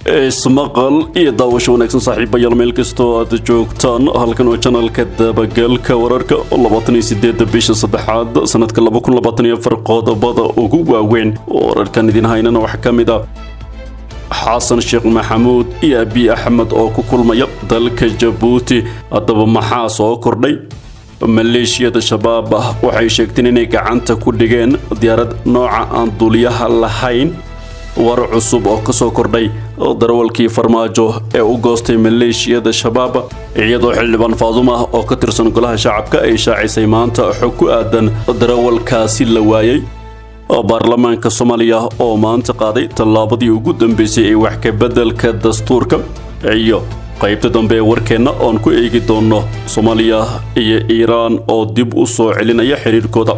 ismaqal iyo daawasho wanaagsan saaxiibayaal meel kastoo aad joogtaan halkan waa janalka dabagalka wararka labaataniyo sideeda bisha saddexaad sanadka laba kun labaatan iyo afar qodobada ugu waaweyn wararkan idin haynana waxaa ka mid ah xasan sheekh maxamuud iyo abiy axmed oo ku kulmaya dalka jabuuti haddaba maxaa soo kordhay maleeshiyada shabaab ah waxay sheegteen inay gacanta ku dhigeen diyaarad nooca aan duuliyaha lahayn war cusub oo ka soo kordhay darawalkii farmaajo ee u goostay maleeshiyada shabaab iyadoo xildhibaan faaduma oo ka tirsan golaha shacabka ay shaacisay maanta xog ku aadan darawalkaasi la waayey baarlamaanka soomaaliya oo maanta qaaday tallaabadii ugu dambeysay ee wax ka beddelka dastuurka iyo qaybta dambe ee warkeenna oon ku eegi doono soomaaliya iyo iiraan oo dib u soo celinaya xiriirkooda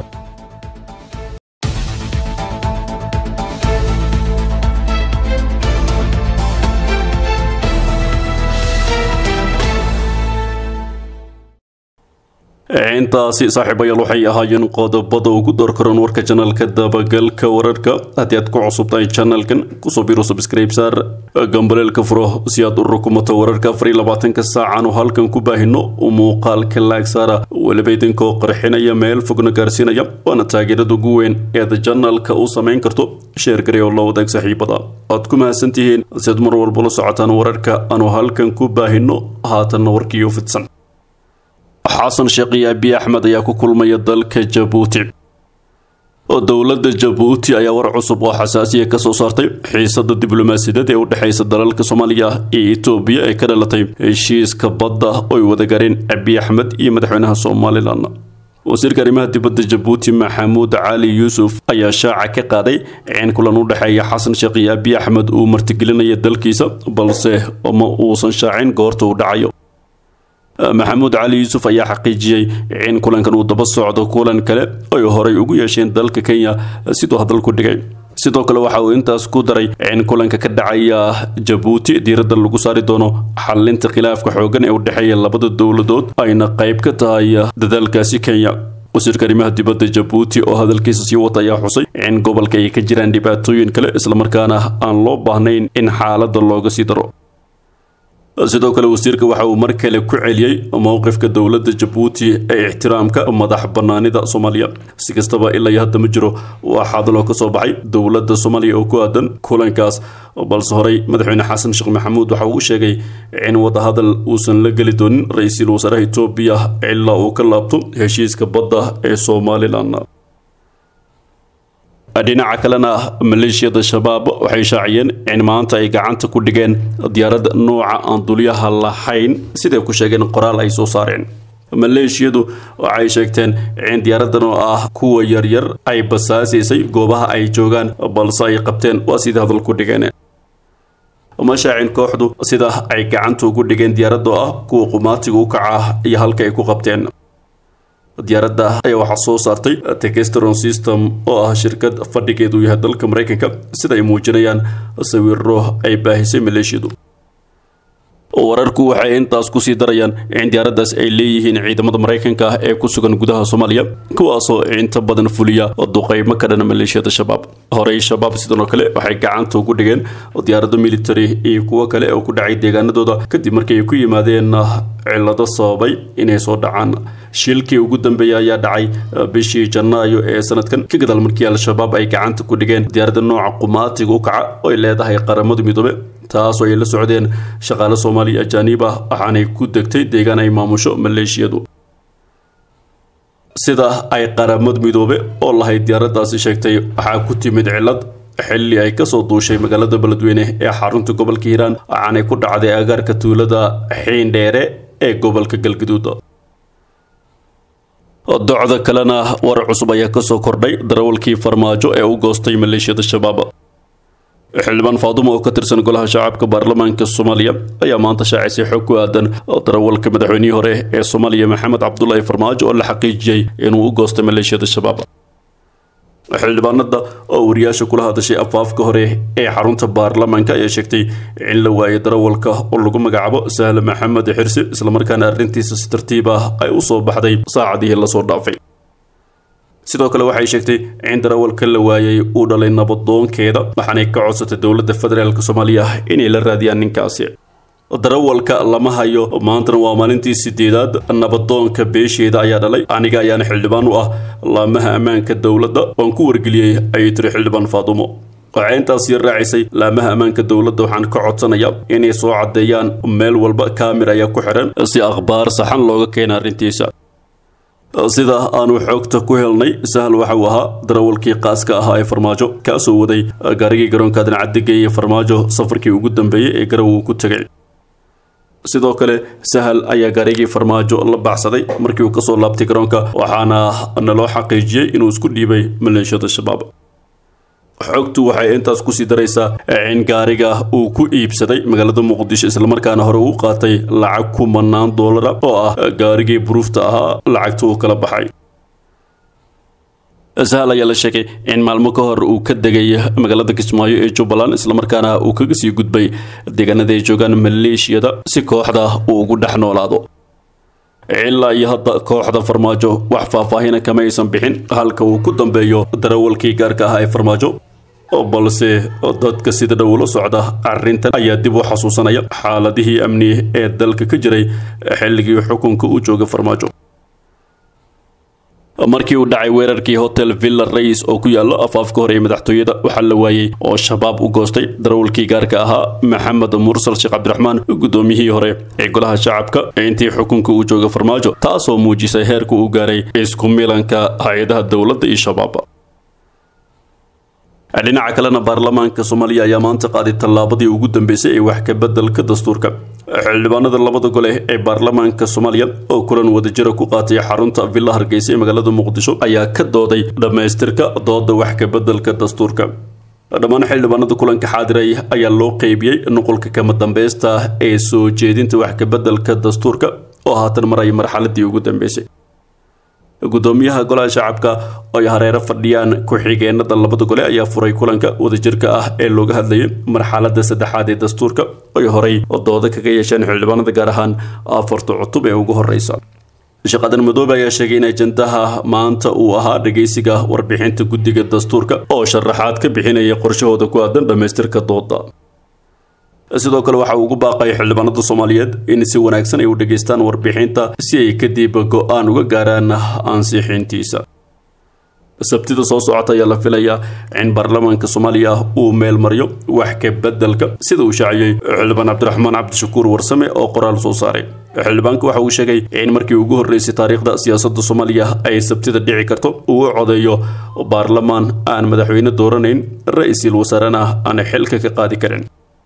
intaasi saaxiibayaal waxay ahaayeen qodobada ugu doorkaroon warka janalka dabagalka wararka haddii aad ku cusubtahay janalkan kusoo biro subscribe saar gambaleelka furo si aad u rukumato wararka afar iyo labaatanka saacan oo halkan ku baahino muuqaalka laag saara weliba idinkoo qarxinaya meel fogna gaarsiinaya waana taageerada ugu weyn eed janalka u samayn karto sheer gari oo la wadaag saaxiibada aad ku mahadsantihiin si aad mar walba la socotaan wararka aanu halkan ku baahino haatanna warkii u fidsan xasan sheekh iyo abiy axmed ayaa ku kulmaya dalka jabuuti oo dowladda jabuuti ayaa war cusub oo xasaasiya ka soo saartay xiisada diblomaasiyadeed ee u dhexaysa dalalka soomaaliya iyo etoobiya ee ka dhalatay heshiiska badda oy wada gaareen abiy axmed iyo madaxweynaha somalilan wasiirka arrimaha dibadda jabuuti maxamuud cali yuusuf ayaa shaaca ka qaaday in kulan u dhexeeya xasan sheekh iyo abiy axmed uu martigelinaya dalkiisa balse ma uusan shaacin goorta uu dhacayo maxamuud cali yuusuf ayaa xaqiijiyey in kulankan uu daba socdo kulan kale ay horey ugu yeesheen dalka kenya siduu hadalku dhigay sidoo kale waxa uu intaas ku daray in kulanka ka dhacaya jabuuti diiradda lagu saari doono xalinta khilaafka xoogan ee u dhexeeya labada dowladood ayna qayb ka tahay dadaalkaasi kenya wasiirka arrimaha dibadda jabuuti oo hadalkiisa sii wata ayaa xusay in gobolka ay ka jiraan dhibaatooyin kale islamarkaana aan loo baahnayn in xaaladda looga sii daro sidoo kale wasiirka waxa uu mar kale ku celiyey mowqifka dowladda jabuuti ee ixtiraamka madax banaanida soomaaliya si kastaba ilaa iyo hadda ma jiro waa xadaloo ka soo baxay dowladda soomaaliya oo ku aadan kulankaas balse horey madaxweyne xasan sheekh maxamuud waxa uu sheegay in wadahadal uusan la geli doonin ra-iisul wasaaraha etoobiya ilaa uu ka laabto heshiiska badda ee somalilan dhinaca kalena maleeshiyada shabaab waxay shaaciyeen in maanta ay gacanta ku dhigeen diyaarad nooca aan dulyaha lahayn siday ku sheegeen qoraal ay soo saareen maleeshiyadu waxay sheegteen in diyaaradan oo ah kuwa yaryar ay basaasaysay goobaha ay joogaan balse ay qabteen waa sidai hadal ku dhigeen mashaacin kooxdu sida ay gacanta ugu dhigeen diyaaradoo ah kuwa qumaatiga u kaca iyo halka ay ku qabteen diyaaradda ayaa waxaa soo saartay tekestron system oo ah shirkad fadhigeedu yahay dalka maraykanka sida ay muujinayaan sawiro ay baahisay maleeshiyadu wararku waxay intaas kusii darayaan in diyaaraddaas ay leeyihiin ciidamada maraykanka ah ee ku sugan gudaha soomaaliya kuwaasoo inta badan fuliya duqeymo ka dhana maleeshiyada shabaab horey shabaab sidoo kale waxay gacanta ugu dhigeen diyaarado military iyo kuwo kale oo ku dhacay deegaanadooda kadib markii ay ku yimaadeen cilado sababay inay soo dhacaan shilkii ugu dambeeyay ayaa dhacay bishii janaayo ee sanadkan ka gadaal markii al-shabaab ay gacanta ku dhigeen diyaaradda nooca qumaatiga u kaca oo ay leedahay qaramada midoobe taasoo ay la socdeen shaqaale soomaaliya ajaaniib ah waxaanay ku degtay deegaan ay maamusho maleeshiyadu sida ay qaramad midoobe oo lahayd diyaaraddaasi sheegtay waxaa ku timid cilad xilli ay kasoo duushay magaalada beledweyne ee xarunta gobolka hiiraan waxaanay ku dhacday agaarka tuulada xiindheere ee gobolka galgaduud docda kalena war cusub ayaa kasoo kordhay darawalkii farmaajo ee u goostay maleeshiyada shabaab xildhibaan faadumo oo ka tirsan golaha shacabka baarlamaanka soomaaliya ayaa maanta shaacisay xog ku aadan darawalka madaxweynihii hore ee soomaaliya maxamed cabdulaahi farmaajo oo la xaqiijiyey inuu u goostay maleeshiyada shabaab xildhibaanada oo wariyaasha kula hadashay afaafka hore ee xarunta baarlamaanka ayaa sheegtay in la waayay darawalka oo lagu magacaabo sahle maxamed xirsi islamarkaana arrintiisa si tartiib ah ay u soo baxday saacadihii lasoo dhaafay sidoo kale waxay sheegtay in darawalka la waayay uu dhalay nabadoonkeeda waxaanay ka codsatay dowladda federaalk soomaaliya inay la raadiyaan ninkaasi darawalka lama hayo maantana waa maalintii sideedaad nabadoonka beesheeda ayaa dhalay aniga ayaana xildhibaan u ah laamaha ammaanka dowladda oon ku wargeliyey ayay tiri xildhibaan faadumo waxay intaasi raacisay laamaha ammaanka dowladda waxaan ka codsanayaa inay soo caddeeyaan meel walba kaamir ayaa ku xiran si akhbaar saxan looga keena arrintiisa sida aanu xoogta ku helnay sahal waxa uu ahaa darawalkii qaaska ahaa ee farmaajo kaasoo waday gaarigii garoonka adnacaddigeeye farmaajo safarkii ugu dambeeyey ee garow uu ku tegay sidoo kale sahal ayaa gaarigii farmaajo la baxsaday markii uu kasoo laabtay garoonka waxaana naloo xaqiijiyey inuu isku dhiibay maleeshiyada shabaab xogtu waxay intaas kusii daraysaa in gaariga uu ku iibsaday magaalada muqdisho islamarkaana hore uu qaatay lacag kumanaan doolara oo ah gaarigii buruufta ahaa lacagta uu kala baxay sahal ayaa la sheegay in maalmo ka hor uu ka degay magaalada kismaayo ee jubbaland islamarkaana uu kaga sii gudbay deegaanada ay joogaan maleeshiyada si kooxda uu ugu dhex noolaado ilaa iyo hadda kooxda farmaajo wax faahfaahina kama aysan bixin halka uu ku dambeeyo darawalkii gaarka ahaa ee farmaajo balse dadka sida dhow la socda arrintan ayaa dib u xasuusanaya xaaladihii amni ee dalka ka jiray xilligii xukunka uu jooga farmaajo markii uu dhacay weerarkii hotel villa rais oo ku yaalo afaafka hore ee madaxtooyada waxaa la waayey oo shabaab u goostay darawalkii gaarka ahaa maxamed mursal sheekh cabdiraxmaan guddoomiyihii hore ee golaha shacabka intii xukunka uu jooga farmaajo taasoo muujisay heerka uu gaaray isku milanka hay-adaha dowladda iyo shabaab dhinaca kalena baarlamaanka soomaaliya ayaa maanta qaaday tallaabadii ugu dambeysay ee wax ka beddelka dastuurka xildhibaanada labada gole ee baarlamaanka soomaaliya oo kulan wadajira ku qaatay xarunta villa hargeysa ee magaalada muqdisho ayaa ka dooday dhammaystirka dooda wax ka beddelka dastuurka dhammaan xildhibaanada kulanka xaadiray ayaa loo qeybiyey nuqulka kama dambeysta ee soo jeedinta wax ka beddelka dastuurka oo haatan maraya marxaladii ugu dambeysay gudoomiyaha golaha shacabka oo ay hareero fadhiyaan ku-xigeenada labada gole ayaa furay kulanka wadajirka ah ee looga hadlayay marxalada saddexaad ee dastuurka ay horey dooda kaga yeesheen xildhibaanada gaar ahaan afarta cutub ee ugu horeysa shaqadan madoobe ayaa sheegay in ajandaha maanta uu ahaa dhageysiga warbixinta guddiga dastuurka oo sharaxaad ka bixinaya qorshahooda ku aadan dhammaystirka dooda sidoo kale waxa uu ugu baaqay xildhibaanada soomaaliyeed in si wanaagsan ay u dhageystaan warbixinta si ay kadib go-aan uga gaaraan ansixintiisa sabtida soo socota ayaa la filayaa in baarlamaanka soomaaliya uu meel mariyo wax ka beddelka sida uu shaaciyey xildhibaan cabdiraxmaan cabdishakuur warsame oo qoraal soo saaray xildhibaanka waxa uu sheegay in markii ugu horreysay taariikhda siyaasadda soomaaliya ay sabtida dhici karto uu codeeyo baarlamaan aan madaxweyne dooranayn ra-iisul wasaarena aan xilka ka qaadi karin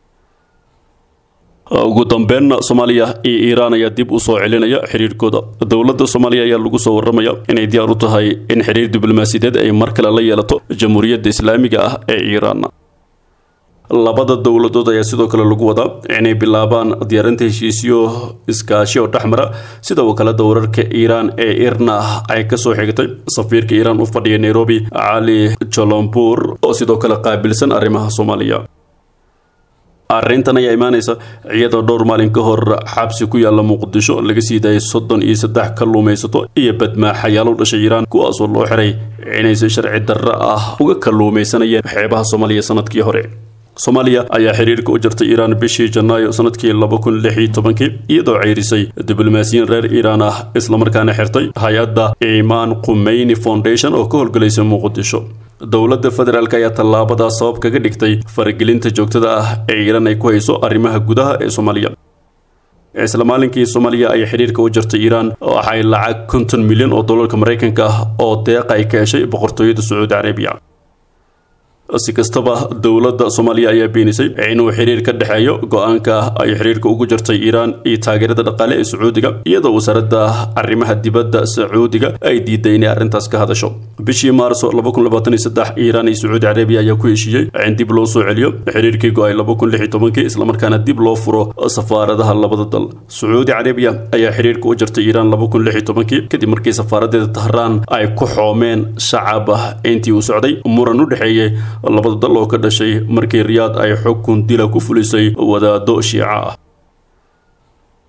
ugu dambeynna soomaaliya iyo iiraan ayaa dib u soo celinaya xiriirkooda dowladda soomaaliya ayaa lagu soo warramaya inay diyaar u tahay in xiriir diblomaasiyadeed ay mar kale la yeelato jamhuuriyadda islaamiga ah ee iiraan labada dowladood ayaa sidoo kale lagu wadaa inay bilaabaan diyaarinta heshiisyo iskaashi oo dhexmara sida wakaalada wararka iiraan ee irna ay kasoo xigtay safiirka iiraan u fadhiya nairobi cali jolombur oo sidoo kale qaabilsan arrimaha soomaaliya arrintan ayaa imaanaysa iyadoo dhowr maalin ka hor xabsi ku yaalla muqdisho laga sii daayay soddon iyo saddex kalluumaysato iyo badmaaxayaal u dhashay iiraan kuwaasoo loo xiray inaysi sharci darro ah uga kalluumaysanayeen xeebaha soomaaliya sanadkii hore soomaaliya ayaa xiriirka u jirtay iiraan bishii janaayo sanadkii laba kun lix iyo tobankii iyadoo ceyrisay diblomaasiyiin reer iiraan ah islamarkaana xirtay hay-adda imaan qumeyni foundation oo ka howlgalaysa muqdisho dowladda federaalk ayaa tallaabadaas sabab kaga dhigtay faragelinta joogtada ah ee iiraan ay ku hayso arrimaha gudaha ee soomaaliya isla maalinkii soomaaliya ay xidhiirka u jirtay iiraan waxay lacag konton milyan oo dollarka maraykanka ah oo deeqa ay ka heshay boqortooyada sacuudi carabiya si kastaba dowladda soomaaliya ayaa beenisay inuu xiriir ka dhexeeyo go-aanka ay xiriirka ugu jirtay iiraan iyo taageerada dhaqaale ee sacuudiga iyadoo wasaaradda arrimaha dibadda sacuudiga ay diiday inay arrintaas ka hadasho bishii maarso iiraan iyo sacuudi carabiya ayaa ku heshiiyey in dib loo soo celiyo xiriirkii go-ay islamarkaana dib loo furo safaaradaha labada dal sacuudi carabiya ayaa xiriirka u jirtay iiraan kadib markii safaaradeeda tahraan ay ku xoomeen shacab intii uu socday muran u dhexeeyey labada dal oo ka dhashay markii riyaad ay xukun dila ku fulisay wadaado shiica ah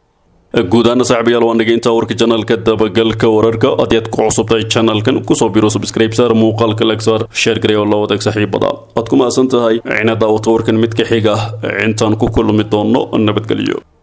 guud ahaan saaxiibayaal waan dhegeyintaa warka janalka dabagalka wararka haddii aad ku cusubtahay janalkan kusoo biro subscribe saar muuqaalka lag saar sheer garey oo la wadaag saaxiibada waad ku mahadsan tahay inaad daawato warkan mid ka xiga intaan ku kulmi doono nabadgelyo